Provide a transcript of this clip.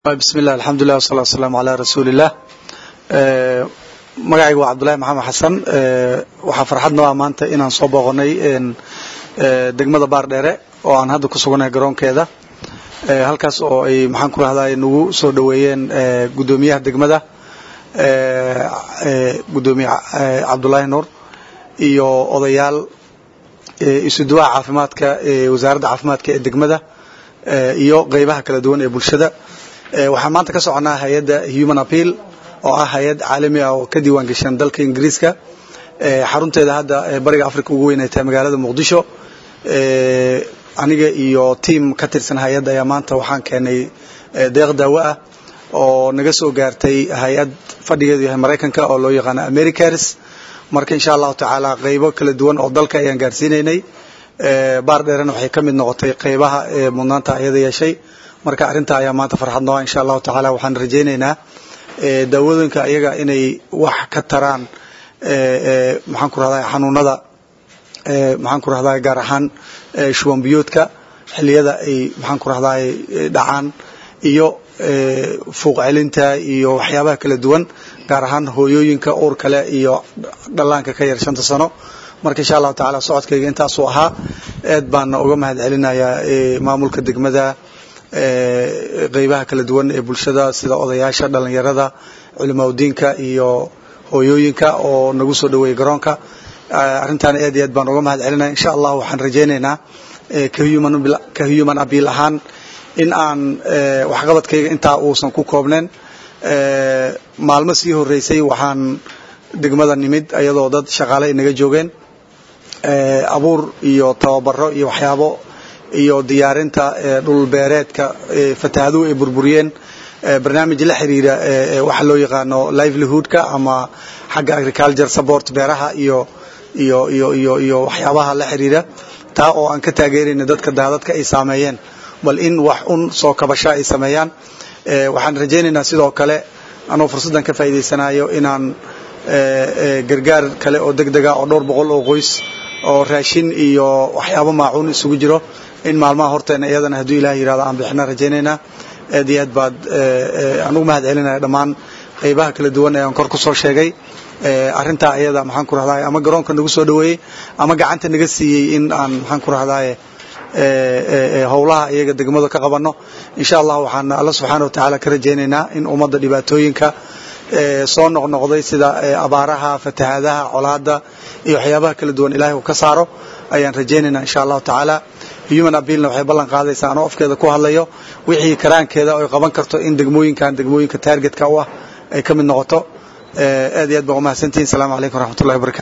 bismillahi alxamdulilah wasalaatu wasalaamu calaa rasuuliillah magacayga waa cabdullahi maxamed xasan waxaa farxad noo ah maanta inaan soo booqonnay degmada baardheere oo aan hadda ku sugannahay garoonkeeda halkaas oo ay maxaan ku rahday nagu soo dhoweeyeen guddoomiyaha degmada guddoomiye cabdullaahi nuur iyo odayaal isuduwaha caafimaadka wasaaradda caafimaadka ee degmada iyo qeybaha kala duwan ee bulshada waxaan maanta ka soconnaa hay-adda human appeal oo ah hay-ad caalami ah oo ka diiwaan geshan dalka ingiriiska xarunteeda hadda bariga africa ugu weyn ay tahay magaalada muqdisho aniga iyo tiam ka tirsan hay-adda ayaa maanta waxaan keenay deeq daawo ah oo naga soo gaartay hay-ad fadhigeedu yahay maraykanka oo loo yaqaano americars marka insha allahu tacaala qeybo kala duwan oo dalka ayaan gaarsiinaynay baar dheerena waxay ka mid noqotay qeybaha mudnaanta ayada yeeshay marka arrintaa ayaa maanta farxad nooa insha allahu tacaala waxaan rajaynaynaa daawadooyinka ayaga inay wax ka taraan maxaan ku rahdaa xanuunada maxaan ku rahdaa gaar ahaan shuban biyoodka xilliyada ay maxaan ku rahdaa dhacaan iyo fuuq celinta iyo waxyaabaha kala duwan gaar ahaan hooyooyinka uur kale iyo dhallaanka ka yar shanta sano marka insha allahu tacaala socodkayga intaasuu ahaa aad baana uga mahad celinayaa maamulka degmada qeybaha kala duwan ee bulshada sida odayaasha dhalinyarada culimaudiinka iyo hooyooyinka oo nagu soo dhaweeyey garoonka arrintaana aad iyo aad baan uga mahad celinaya insha allah waxaan rajaynaynaa ka human abiil ahaan in aan waxqabadkayga intaa uusan ku koobnayn maalmo sii horeysay waxaan degmada nimid ayadoo dad shaqaale inaga joogeen abuur iyo tababaro iyo waxyaabo iyo diyaarinta dhulbeereedka fatahaaduhu ay burburiyeen barnaamij la xiriira waxa loo yaqaano livelihoodka ama xagga agriculture support beeraha iyo iyo iyo iyo iyo waxyaabaha la xiriira taa oo aan ka taageerayna dadka daadadka ay saameeyeen bal in wax un soo kabasha ay sameeyaan waxaan rajaynaynaa sidoo kale anoo fursaddan ka faa'iidaysanayo inaan gargaar kale oo deg dega oo dhowr boqol oo qoys oo raashin iyo waxyaabo maacuun isugu jiro in maalmaha horteena iyadana hadduu ilaah yirahdo aan bixina rajaynaynaa aad iyo aad baad aan ugu mahad celinaya dhammaan qeybaha kala duwan ee aan kor ku soo sheegay arrintaa iyada maxaan ku rahdaye ama garoonka nagu soo dhaweeyey ama gacanta naga siiyey in aan maxaan ku rahdaye howlaha iyaga degmada ka qabanno insha allah waxaan alla subxaana watacaala ka rajaynaynaa in ummadda dhibaatooyinka soo noqnoqday sida abaaraha fatahaadaha colaada iyo waxyaabaha kala duwan ilahay uu ka saaro ayaan rajaynaynaa insha allahu tacaala human abiilna waxay ballan qaadaysaa anoo afkeeda ku hadlayo wixii karaankeeda oy qaban karto in degmooyinkan degmooyinka taargetka u ah ay ka mid noqoto aad iyo aad baan umahadsantihin asalaamu calaykum waraxmatullahi wabarakatu